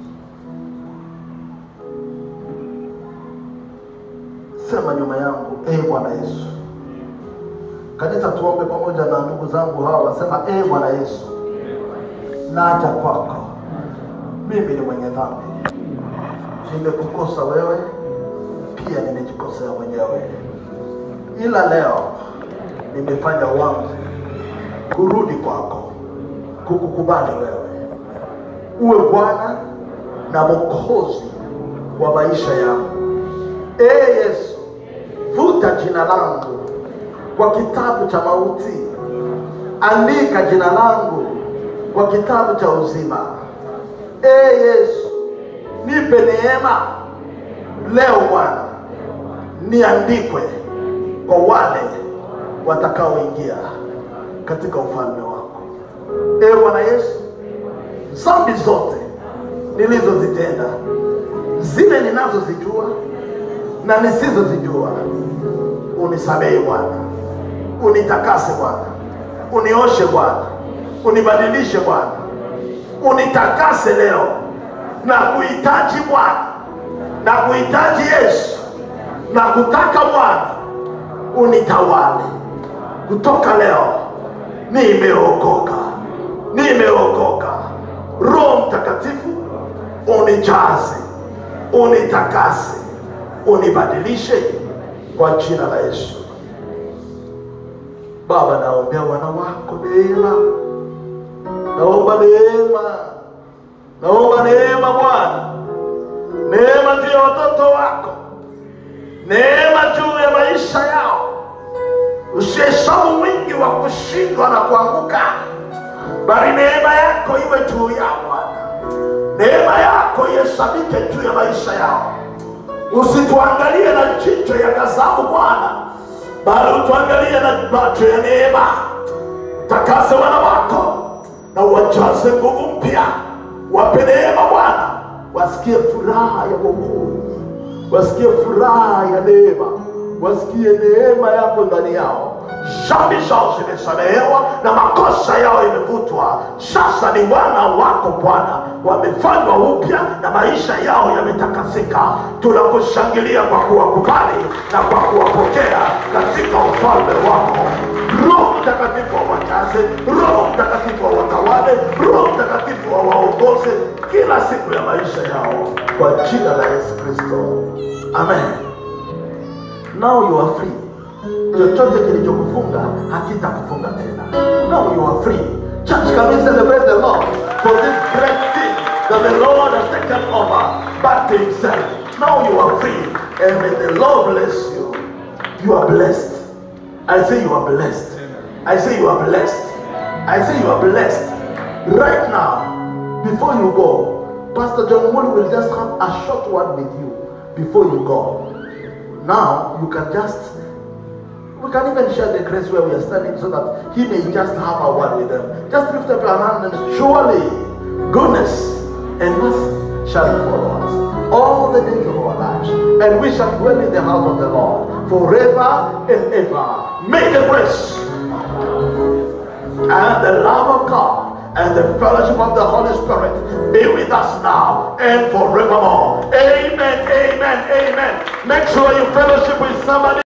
Sema nyuma yangu, ee Bwana Yesu. Kanisa, tuombe pamoja na ndugu zangu hawa, wasema ee Bwana Yesu, naja kwako, mimi ni mwenye dhambi, nimekukosa wewe, pia nimejikosea mwenyewe, ila leo nimefanya uamuzi kurudi kwako, kukukubali wewe, uwe Bwana na Mwokozi wa maisha yangu. Ee Yesu, vuta jina langu kwa kitabu cha mauti, andika jina langu kwa kitabu cha uzima. Ee Yesu, nipe neema leo Bwana niandikwe kwa wale watakaoingia katika ufalme wako. Ee Bwana Yesu, dhambi zote nilizozitenda, zile ninazozijua na nisizozijua, unisamehe Bwana, unitakase Bwana, unioshe Bwana, unibadilishe Bwana, unitakase leo na kuhitaji Bwana na kuhitaji Yesu na kutaka Bwana unitawale kutoka leo. Nimeokoka, nimeokoka. Roho Mtakatifu unijaze, unitakase, unibadilishe kwa jina la Yesu. Baba, naombea wana wako neema, naomba neema, naomba neema Bwana, neema juu ya watoto wako, neema juu ya maisha yao. Usihesabu wingi wa kushindwa na kuanguka, bali neema yako iwe juu yao Bwana, neema yako ihesabike juu ya maisha yao. Usituangalie na jicho ya ghadhabu Bwana, bali utuangalie na macho ya neema. Takase wana wako na uwajaze nguvu mpya, wape neema Bwana, wasikie furaha ya wokovu, wasikie furaha ya neema, wasikie neema yako ndani yao. Dhambi zao zimesamehewa na makosa yao imevutwa. Sasa ni wana wako Bwana, wamefanywa upya na maisha yao yametakasika. Tunakushangilia kwa kuwakubali na kwa kuwapokea katika ufalme wako. Roho Mtakatifu awajaze, Roho Mtakatifu awatawale, Roho Mtakatifu awaongoze kila siku ya maisha yao kwa jina la Yesu Kristo, amen. Now you are free. Chochote kilichokufunga hakitakufunga tena. Now you are free. Church, can we celebrate the Lord for this great thing that the Lord has taken over back to Himself? Now you are free, and may the Lord bless you. You are blessed. I say you are blessed. I say you are blessed. I say you are blessed. Right now, before you go, Pastor John Moore will just have a short word with you before you go. Now you can just we can even share the grace where we are standing so that he may just have a word with them. Just lift up your hand and surely goodness and mercy shall follow us all the days of our lives, and we shall dwell in the house of the Lord forever and ever. May the grace and the love of God and the fellowship of the Holy Spirit be with us now and forevermore. Amen, amen, amen. Make sure you fellowship with somebody.